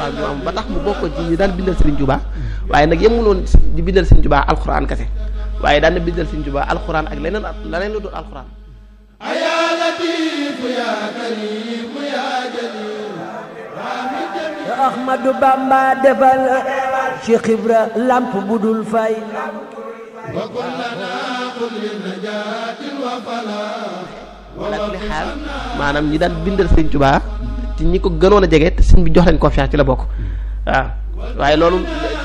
alxuraan bi am ba tax mu bokk ci ñi daan bindal Serigne Touba waaye nag yemuloon di bindal Serigne Touba alxuraan kese waaye daan na bindal Serigne Touba alxuraan ak leneen leneen lu dul alxuraan. Ahmadu Bamba defal Cheikh Ibra lamp bu dul fay wala li xaal maanaam ñi daan bindal Serigne Touba ci ñi ko gënoon a jege te sëñ bi jox leen confiance ci la bokk waaw waaye loolu